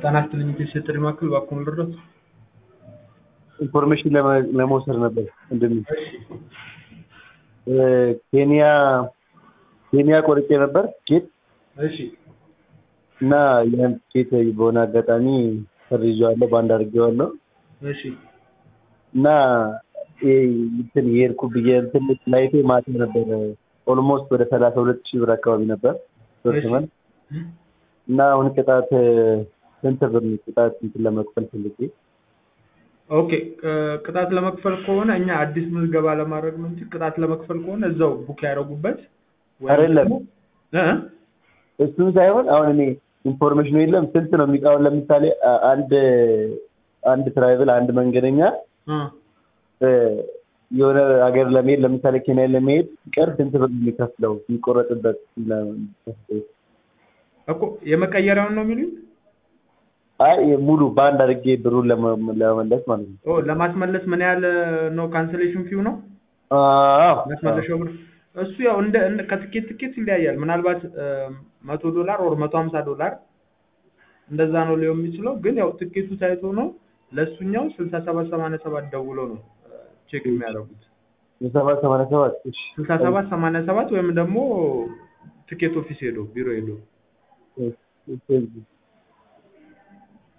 ጤና ይስጥልኝ የሴት ጥሪ ማዕከል እባክዎ ምን ልርዳዎት? ኢንፎርሜሽን ለመውሰድ ነበር ወንድሜ። ኬንያ ኬንያ ቆርጬ ነበር ቲኬት እሺ እና ያን ቲኬት በሆነ አጋጣሚ ሰርዤዋለሁ፣ ባንድ አድርጌዋለሁ እሺ እና ይሄ እንትን የሄድኩበት የእንትን ፍላይቴ ማታ ነበር። ኦልሞስት ወደ ሰላሳ ሁለት ሺህ ብር አካባቢ ነበር ሶርትመን እና አሁን ቅጣት ስንት ብር ነው ቅጣት እንትን ለመክፈል ፈልጌ ኦኬ ቅጣት ለመክፈል ከሆነ እኛ አዲስ ምዝገባ ለማድረግ ነው እንጂ ቅጣት ለመክፈል ከሆነ እዛው ቡክ ያደረጉበት ወይም አይደለም ደግሞ እ እሱን ሳይሆን አሁን እኔ ኢንፎርሜሽኑ የለም ስንት ነው የሚቃውን ለምሳሌ አ- አንድ አንድ ትራይቭል አንድ መንገደኛ እ እ የሆነ ሀገር ለመሄድ ለምሳሌ ኬንያ ለመሄድ ቀር ስንት ብር ነው የሚከፍለው የሚቆረጥበት ለ- እኮ የመቀየሪያውን ነው የሚሉኝ? አይ ሙሉ በአንድ አድርጌ ብሩን ለመ- ለመመለስ ማለት ነው። ኦ ለማስመለስ ምን ያህል ነው ካንስሌሽን ፊው ነው? አዎ ማስመለሻው ብር እሱ ያው እንደ እንደ ከትኬት ትኬት ይለያያል። ምናልባት መቶ ዶላር ወር መቶ ሀምሳ ዶላር እንደዛ ነው ሊሆን የሚችለው። ግን ያው ትኬቱ ታይቶ ነው ለእሱኛው ስልሳ ሰባት ሰማንያ ሰባት ደውለው ነው ቼክ የሚያደርጉት። ሰባት ሰማንያ ሰባት እሺ ስልሳ ሰባት ሰማንያ ሰባት ወይም ደግሞ ትኬት ኦፊስ ሄዶ ቢሮ ሄዶ እሺ፣ እሺ።